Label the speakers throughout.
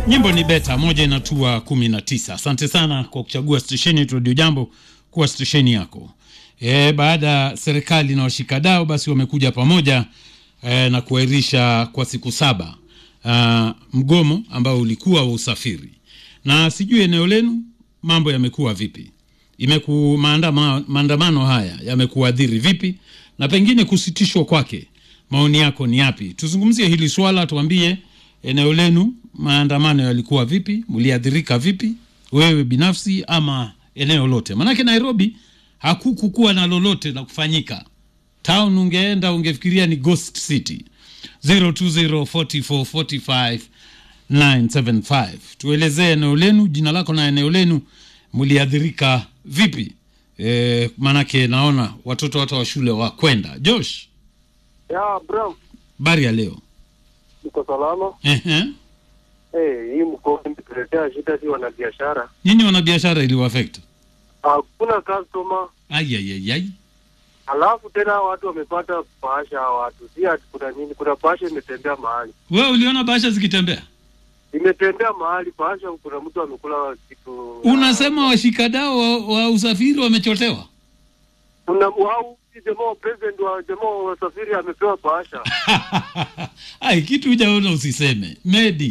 Speaker 1: Nyimbo ni beta moja inatua kumi na tisa. Asante sana kwa kuchagua stesheni yetu Radio Jambo kuwa stesheni yako. E, baada ya serikali na washikadau basi wamekuja pamoja e, na kuahirisha kwa siku saba a, mgomo ambao ulikuwa wa usafiri, na sijui eneo lenu mambo yamekuwa vipi? Imeku maandama, maandamano haya yamekuadhiri vipi, na pengine kusitishwa kwake, maoni yako ni yapi? Tuzungumzie hili swala, tuambie eneo lenu maandamano yalikuwa vipi, mliadhirika vipi, wewe binafsi ama eneo lote? Manake Nairobi hakukukuwa na lolote la kufanyika. Town ungeenda ungefikiria ni ghost city. 0204445975 tuelezee eneo lenu, jina lako na eneo lenu, mliadhirika vipi? E, manake naona watoto hata wa shule wa kwenda. Josh,
Speaker 2: Ya bro,
Speaker 1: bari ya leo
Speaker 2: niko salama.
Speaker 1: Ehe.
Speaker 2: Eh, hii mkoa imetuletea shida, si wanabiashara,
Speaker 1: nyinyi wanabiashara iliwaafect
Speaker 2: hakuna customer,
Speaker 1: Ayayayay.
Speaker 2: alafu tena watu wamepata bahasha. Hawa watu si ati kuna nini, kuna bahasha imetembea mahali,
Speaker 1: Wewe uliona bahasha zikitembea?
Speaker 2: imetembea mahali bahasha, kuna mtu amekula kitu.
Speaker 1: Unasema washikadau wa, wa usafiri wamechotewa?
Speaker 2: kuna wao si jamaa wa president wa jamaa wa wasafiri amepewa bahasha.
Speaker 1: Ai, kitu hujaona usiseme. Medi.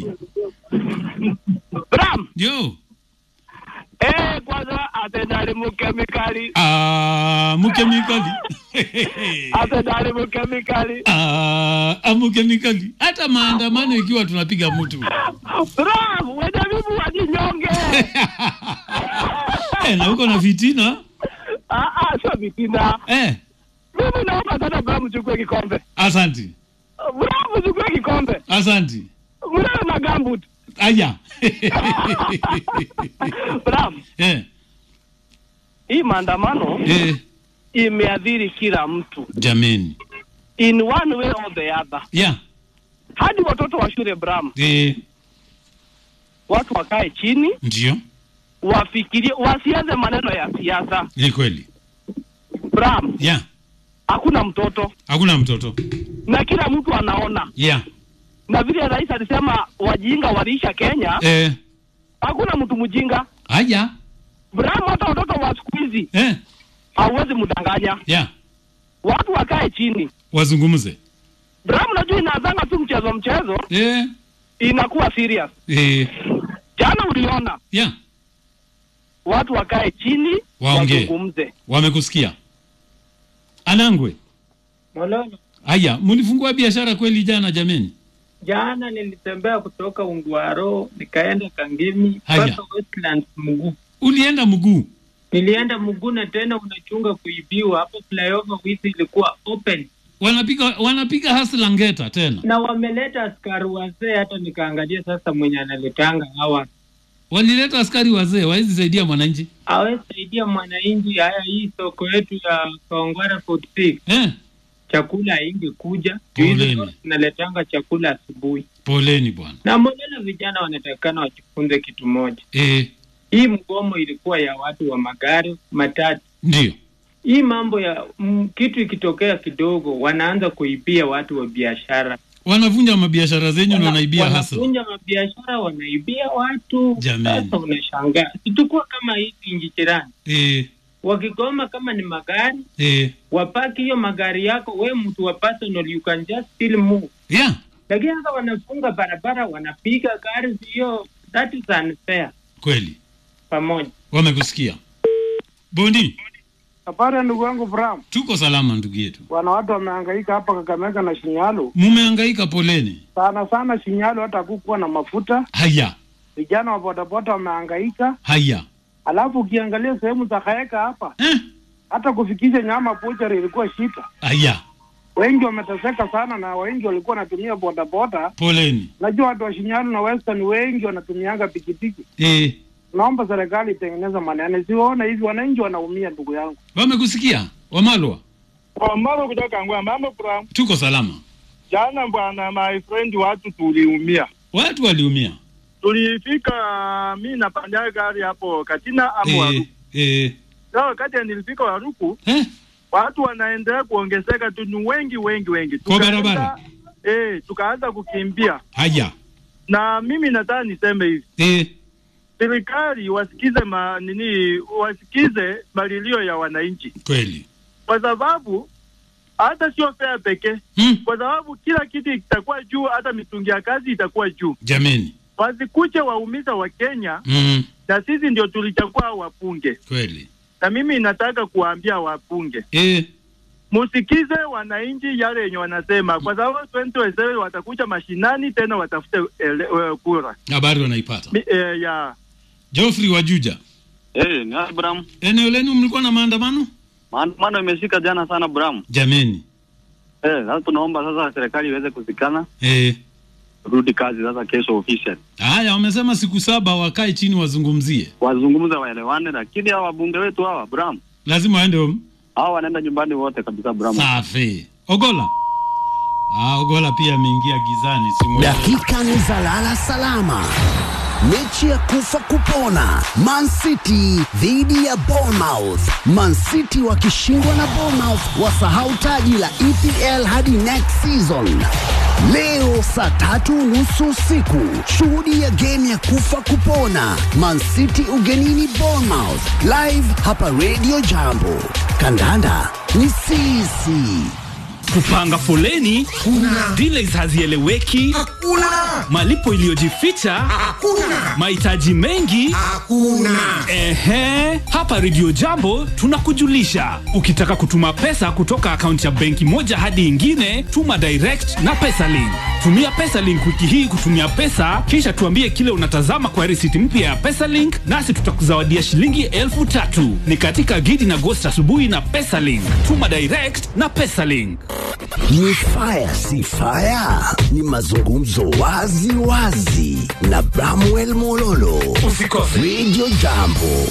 Speaker 3: Bram,
Speaker 1: Yo.
Speaker 3: eh, kwanza atendali mukemikali,
Speaker 1: Ah, mukemikali.
Speaker 3: atendali mukemikali.
Speaker 1: Ah, amukemikali. Hata maandamano ikiwa tunapiga mtu.
Speaker 3: Bram, wende vivu wajinyonge.
Speaker 1: Eh, na uko na fitina?
Speaker 3: Ah, ah, sio vitina.
Speaker 1: Eh,
Speaker 3: Mimi naomba sana Bram uchukue kikombe.
Speaker 1: asanti.
Speaker 3: Bram uchukue kikombe.
Speaker 1: Asanti.
Speaker 3: Mnayo na gambut.
Speaker 1: Aya.
Speaker 3: Bram,
Speaker 1: eh,
Speaker 3: hii maandamano
Speaker 1: eh,
Speaker 3: imeadhiri kila mtu
Speaker 1: jameni.
Speaker 3: in one way or the other.
Speaker 1: Yeah.
Speaker 3: Hadi watoto wa shule Bram,
Speaker 1: Eh,
Speaker 3: watu wakae chini,
Speaker 1: ndio.
Speaker 3: wafikirie, wasianze maneno ya siasa.
Speaker 1: Ni kweli.
Speaker 3: Bram,
Speaker 1: Yeah.
Speaker 3: hakuna mtoto
Speaker 1: Hakuna mtoto.
Speaker 3: na kila mtu anaona,
Speaker 1: Yeah.
Speaker 3: na vile rais alisema wajinga waliisha Kenya,
Speaker 1: Eh,
Speaker 3: hakuna mtu mjinga.
Speaker 1: aya.
Speaker 3: Bram, hata watoto wa siku hizi
Speaker 1: Eh,
Speaker 3: hauwezi mdanganya.
Speaker 1: yeah.
Speaker 3: Watu wakae chini.
Speaker 1: Wazungumze.
Speaker 3: Bram, najua inaanzanga tu mchezo mchezo,
Speaker 1: Eh,
Speaker 3: inakuwa serious.
Speaker 1: eh,
Speaker 3: Jana uliona
Speaker 1: yeah.
Speaker 3: watu wakae chini
Speaker 1: Waongee.
Speaker 3: wazungumze.
Speaker 1: Wamekusikia. Anangwe.
Speaker 4: Mololo,
Speaker 1: Aya, mlifungua biashara kweli jana jameni?
Speaker 4: jana nilitembea kutoka Ungwaro nikaenda Kangemi
Speaker 1: Haya.
Speaker 4: mpaka Westlands mguu.
Speaker 1: Ulienda mguu.
Speaker 4: Nilienda mguu na tena unachunga kuibiwa hapo. Flyover wizi ilikuwa open
Speaker 1: Wanapiga wanapiga hasla ngeta tena.
Speaker 4: na wameleta askari wazee, hata nikaangalia sasa mwenye analetanga hawa
Speaker 1: Walileta askari wazee wawezi saidia mwananchi.
Speaker 4: awezi saidia mwananchi. Haya, hii soko yetu ya Kawangware 46
Speaker 1: Eh,
Speaker 4: chakula haingi kuja
Speaker 1: Poleni.
Speaker 4: naletanga chakula asubuhi.
Speaker 1: poleni bwana.
Speaker 4: Na mbona vijana wanatakana wajifunze kitu moja,
Speaker 1: Eh,
Speaker 4: hii mgomo ilikuwa ya watu wa magari matatu
Speaker 1: ndio.
Speaker 4: hii mambo ya m, kitu ikitokea kidogo wanaanza kuibia watu wa biashara,
Speaker 1: Wanavunja mabiashara zenyu na
Speaker 4: Wana-
Speaker 1: wanaibia hasla.
Speaker 4: wanavunja mabiashara, wanaibia watu.
Speaker 1: Jameni.
Speaker 4: Sasa unashangaa, situkuwa kama hizi nchi jirani
Speaker 1: Eh,
Speaker 4: wakigoma, kama ni magari
Speaker 1: eh,
Speaker 4: wapaki hiyo magari yako, we mtu wa personal, you can just still move,
Speaker 1: yeah.
Speaker 4: lakini sasa wanafunga barabara, wanapiga gari hiyo, that is unfair.
Speaker 1: Kweli.
Speaker 4: Pamoja
Speaker 1: Wamekusikia. Bondi,
Speaker 2: Habari ya ndugu yangu Bram,
Speaker 1: tuko salama ndugu yetu.
Speaker 2: wana watu wamehangaika hapa Kakamega na Shinyalu
Speaker 1: Mumehangaika, poleni.
Speaker 2: sana sana. Shinyalu hata hakukuwa na mafuta,
Speaker 1: Haya,
Speaker 2: vijana wa bodaboda wamehangaika.
Speaker 1: haya.
Speaker 2: Alafu ukiangalia sehemu za Kaeka hapa,
Speaker 1: Eh,
Speaker 2: hata kufikisha nyama buchari ilikuwa shida.
Speaker 1: haya.
Speaker 2: Wengi wameteseka sana, na wengi walikuwa wanatumia bodaboda.
Speaker 1: Poleni.
Speaker 2: Najua watu wa Shinyalu na Western wengi wanatumianga pikipiki.
Speaker 1: Eh,
Speaker 2: Naomba serikali itengeneze maneno, siwaona hivi wananchi wanaumia. Ndugu yangu
Speaker 1: wamekusikia Wamalwa?
Speaker 5: Mama kutoka Ngwa, mambo Bram.
Speaker 1: Tuko salama.
Speaker 5: Jana bwana, my friend, watu tuliumia,
Speaker 1: Watu waliumia.
Speaker 5: tulifika mi napanda gari hapo Katina ama
Speaker 1: Eh,
Speaker 5: Waruku.
Speaker 1: eh,
Speaker 5: Sasa wakati nilifika Waruku,
Speaker 1: eh,
Speaker 5: watu wanaendelea kuongezeka tu, ni wengi wengi wengi,
Speaker 1: Kwa
Speaker 5: Tukaanza-
Speaker 1: barabara?
Speaker 5: eh, tukaanza kukimbia
Speaker 1: haya.
Speaker 5: na mimi nataka niseme hivi,
Speaker 1: eh,
Speaker 5: serikali wasikize ma, nini, wasikize malilio ya wananchi,
Speaker 1: kweli
Speaker 5: kwa sababu hata sio fea pekee,
Speaker 1: hmm.
Speaker 5: kwa sababu kila kitu kitakuwa juu, hata mitungi ya kazi itakuwa juu.
Speaker 1: jameni
Speaker 5: Wasikuche waumiza wa Kenya,
Speaker 1: mm.
Speaker 5: na sisi ndio tulichagua hao wapunge,
Speaker 1: kweli
Speaker 5: na mimi nataka kuwaambia wapunge
Speaker 1: eh,
Speaker 5: musikize wananchi yale yenye wanasema, kwa sababu 2027 watakuja mashinani tena watafute ele, uh, kura
Speaker 1: habari wanaipata
Speaker 5: Mi, eh, ya
Speaker 1: Geoffrey Wajuja
Speaker 6: Eh, ni Abraham.
Speaker 1: eneo lenu mlikuwa na maandamano
Speaker 6: Maandamano imeshika jana sana Abraham.
Speaker 1: jameni
Speaker 6: Eh, sasa tunaomba sasa serikali iweze kusikana,
Speaker 1: eh.
Speaker 6: rudi kazi sasa kesho official.
Speaker 1: haya wamesema siku saba wakae chini wazungumzie
Speaker 6: Wazungumze waelewane, lakini hawa wabunge wetu hawa Abraham,
Speaker 1: lazima waende home.
Speaker 6: hawa wanaenda nyumbani wote kabisa Abraham.
Speaker 1: safi ogola ah, ogola pia ameingia gizani simu
Speaker 7: Dakika ni za lala salama. Mechi ya kufa kupona, Man City dhidi ya Bournemouth. Man City wakishindwa na Bournemouth wasahau taji la EPL hadi next season. Leo saa tatu nusu usiku, shuhudia game ya kufa kupona, Man City ugenini Bournemouth, live hapa Radio Jambo. Kandanda ni sisi.
Speaker 8: kupanga foleni kuna delays hazieleweki hakuna malipo iliyojificha hakuna mahitaji mengi hakuna ehe hapa redio jambo tunakujulisha ukitaka kutuma pesa kutoka akaunti ya benki moja hadi ingine tuma direct na pesalink tumia pesalink wiki hii kutumia pesa kisha tuambie kile unatazama kwa risiti mpya ya pesalink nasi tutakuzawadia shilingi elfu tatu ni katika gidi na gosti asubuhi na pesalink tuma direct na pesalink
Speaker 7: Ni fire si fire, ni mazungumzo wazi wazi na Bramwell Mololo.
Speaker 8: Usikose.
Speaker 7: Radio Jambo.